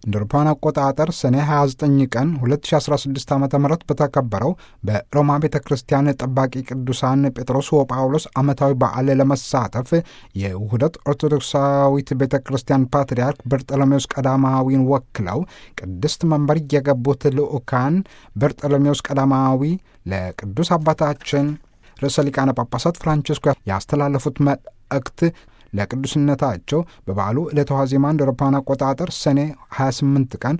እንደ አውሮፓውያን አቆጣጠር ሰኔ 29 ቀን 2016 ዓ ም በተከበረው በሮማ ቤተ ክርስቲያን ጠባቂ ቅዱሳን ጴጥሮስ ወጳውሎስ ዓመታዊ በዓል ለመሳተፍ የውህደት ኦርቶዶክሳዊት ቤተ ክርስቲያን ፓትርያርክ በርጠሎሜዎስ ቀዳማዊን ወክለው ቅድስት መንበር የገቡት ልዑካን በርጠሎሜዎስ ቀዳማዊ ለቅዱስ አባታችን ርዕሰ ሊቃነ ጳጳሳት ፍራንቺስኮ ያስተላለፉት መልእክት ለቅዱስነታቸው በበዓሉ ዕለተ ዋዜማ እንደ አውሮፓውያን አቆጣጠር ሰኔ 28 ቀን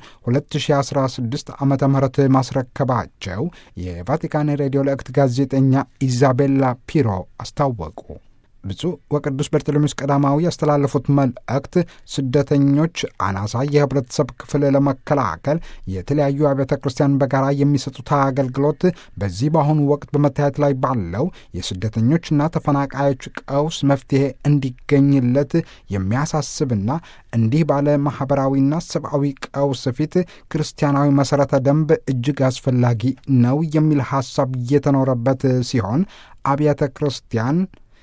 2016 ዓ ም ማስረከባቸው የቫቲካን ሬዲዮ ለእክት ጋዜጠኛ ኢዛቤላ ፒሮ አስታወቁ። ብፁዕ ወቅዱስ በርተሎሜዎስ ቀዳማዊ ያስተላለፉት መልእክት ስደተኞች አናሳ የህብረተሰብ ክፍል ለመከላከል የተለያዩ አብያተ ክርስቲያን በጋራ የሚሰጡት አገልግሎት በዚህ በአሁኑ ወቅት በመታየት ላይ ባለው የስደተኞችና ተፈናቃዮች ቀውስ መፍትሄ እንዲገኝለት የሚያሳስብና እንዲህ ባለ ማኅበራዊና ሰብአዊ ቀውስ ፊት ክርስቲያናዊ መሠረተ ደንብ እጅግ አስፈላጊ ነው የሚል ሐሳብ እየተኖረበት ሲሆን አብያተ ክርስቲያን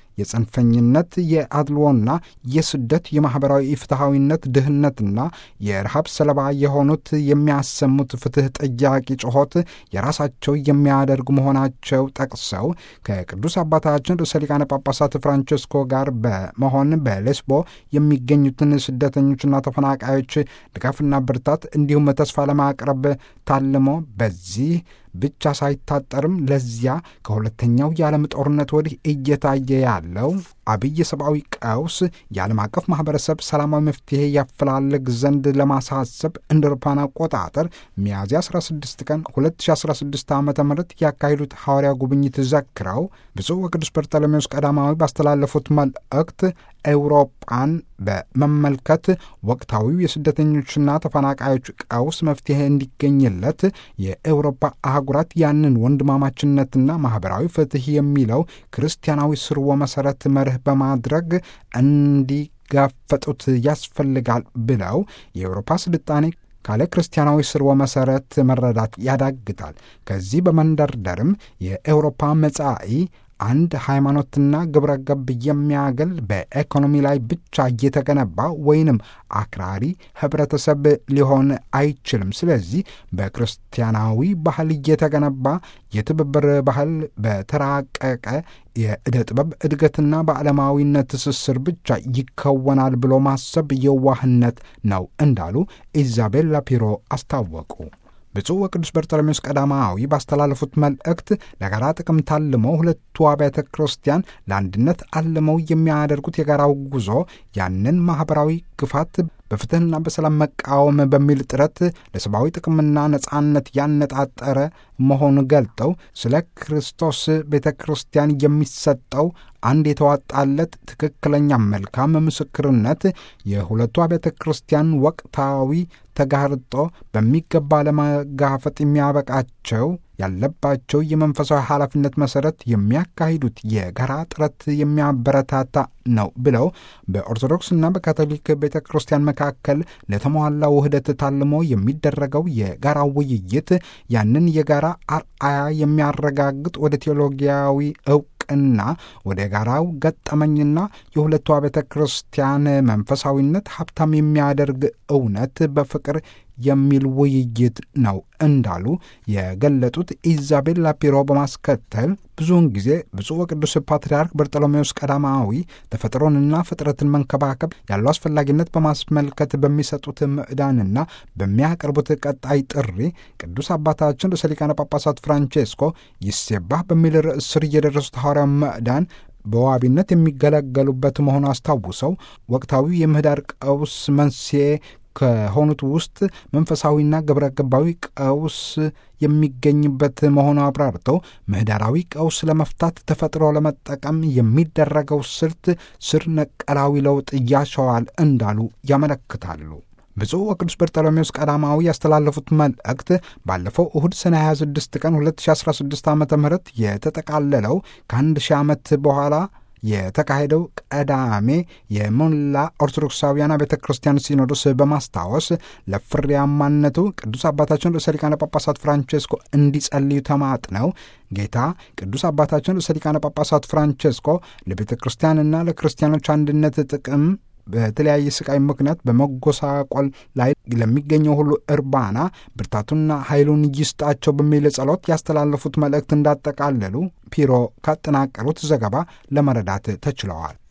የጽንፈኝነት የአድልዎና የስደት የማኅበራዊ ፍትሐዊነት ድህነትና የረሃብ ሰለባ የሆኑት የሚያሰሙት ፍትሕ ጠያቂ ጩኸት የራሳቸው የሚያደርጉ መሆናቸው ጠቅሰው ከቅዱስ አባታችን ርዕሰ ሊቃነ ጳጳሳት ፍራንቸስኮ ጋር በመሆን በሌስቦ የሚገኙትን ስደተኞችና ተፈናቃዮች ድጋፍና ብርታት እንዲሁም ተስፋ ለማቅረብ ታልሞ በዚህ ብቻ ሳይታጠርም ለዚያ ከሁለተኛው የዓለም ጦርነት ወዲህ እየታየ ያለው አብይ ሰብአዊ ቀውስ የዓለም አቀፍ ማኅበረሰብ ሰላማዊ መፍትሔ ያፈላልግ ዘንድ ለማሳሰብ እንደ አውሮፓውያን አቆጣጠር ሚያዝያ 16 ቀን 2016 ዓ ም ያካሄዱት ሐዋርያ ጉብኝት ዘክረው ብፁዕ ወቅዱስ በርተሎሜዎስ ቀዳማዊ ባስተላለፉት መልእክት ኤውሮጳን በመመልከት ወቅታዊው የስደተኞችና ተፈናቃዮች ቀውስ መፍትሔ እንዲገኝለት የኤውሮፓ አህጉራት ያንን ወንድማማችነትና ማኅበራዊ ፍትሕ የሚለው ክርስቲያናዊ ስርወ መሠረት መርህ በማድረግ እንዲጋፈጡት ያስፈልጋል ብለው የአውሮፓ ስልጣኔ ካለ ክርስቲያናዊ ስርወ መሠረት መረዳት ያዳግታል። ከዚህ በመንደርደርም የኤውሮፓ መጻኢ አንድ ሃይማኖትና ግብረ ገብ የሚያገል በኢኮኖሚ ላይ ብቻ እየተገነባ ወይንም አክራሪ ህብረተሰብ ሊሆን አይችልም። ስለዚህ በክርስቲያናዊ ባህል እየተገነባ የትብብር ባህል በተራቀቀ የዕደ ጥበብ እድገትና በዓለማዊነት ትስስር ብቻ ይከወናል ብሎ ማሰብ የዋህነት ነው እንዳሉ ኢዛቤላ ፒሮ አስታወቁ። ብፁዕ ወቅዱስ በርተሎሜዎስ ቀዳማዊ ባስተላለፉት መልእክት ለጋራ ጥቅም ታልመው ሁለቱ አብያተ ክርስቲያን ለአንድነት አልመው የሚያደርጉት የጋራው ጉዞ ያንን ማኅበራዊ ግፋት በፍትሕና በሰላም መቃወም በሚል ጥረት ለሰብአዊ ጥቅምና ነጻነት ያነጣጠረ መሆኑ ገልጠው ስለ ክርስቶስ ቤተ ክርስቲያን የሚሰጠው አንድ የተዋጣለት ትክክለኛ መልካም ምስክርነት የሁለቱ ቤተ ክርስቲያን ወቅታዊ ተጋርጦ በሚገባ ለመጋፈጥ የሚያበቃቸው ያለባቸው የመንፈሳዊ ኃላፊነት መሠረት የሚያካሂዱት የጋራ ጥረት የሚያበረታታ ነው ብለው በኦርቶዶክስና በካቶሊክ ቤተ ክርስቲያን መካከል ለተሟላ ውህደት ታልሞ የሚደረገው የጋራ ውይይት ያንን የጋራ አርአያ የሚያረጋግጥ ወደ ቴዎሎጊያዊ እውቅና ወደ ጋራው ገጠመኝና የሁለቱ ቤተ ክርስቲያን መንፈሳዊነት ሀብታም የሚያደርግ እውነት በፍቅር የሚል ውይይት ነው እንዳሉ የገለጡት ኢዛቤላ ፒሮ በማስከተል ብዙውን ጊዜ ብፁዕ ወቅዱስ ፓትርያርክ በርጠሎሜዎስ ቀዳማዊ ተፈጥሮንና ፍጥረትን መንከባከብ ያለው አስፈላጊነት በማስመልከት በሚሰጡት ምዕዳንና በሚያቀርቡት ቀጣይ ጥሪ ቅዱስ አባታችን ርዕሰ ሊቃነ ጳጳሳት ፍራንቼስኮ ይሴባህ በሚል ርዕስ ስር እየደረሱት ሐዋርያው ምዕዳን በዋቢነት የሚገለገሉበት መሆኑ አስታውሰው ወቅታዊ የምህዳር ቀውስ መንስኤ ከሆኑት ውስጥ መንፈሳዊና ግብረ ገባዊ ቀውስ የሚገኝበት መሆኑ አብራርተው ምህዳራዊ ቀውስ ለመፍታት ተፈጥሮ ለመጠቀም የሚደረገው ስልት ስር ነቀላዊ ለውጥ ያሸዋል እንዳሉ ያመለክታሉ። ብፁዕ ወቅዱስ በርጠሎሜዎስ ቀዳማዊ ያስተላለፉት መልእክት ባለፈው እሁድ ሰኔ 26 ቀን 2016 ዓ ም የተጠቃለለው ከአንድ ሺህ ዓመት በኋላ የተካሄደው ቀዳሜ የሞላ ኦርቶዶክሳውያን ቤተ ክርስቲያን ሲኖዶስ በማስታወስ ለፍሬያማነቱ ቅዱስ አባታችን ርዕሰ ሊቃነ ጳጳሳት ፍራንቼስኮ እንዲጸልዩ ተማጥነው ጌታ ቅዱስ አባታችን ርዕሰ ሊቃነ ጳጳሳት ፍራንቼስኮ ለቤተ ክርስቲያንና ለክርስቲያኖች አንድነት ጥቅም በተለያየ ስቃይ ምክንያት በመጎሳቆል ላይ ለሚገኘው ሁሉ እርባና ብርታቱና ኃይሉን ይስጣቸው በሚል ጸሎት ያስተላለፉት መልእክት እንዳጠቃለሉ ፒሮ ካጠናቀሩት ዘገባ ለመረዳት ተችለዋል።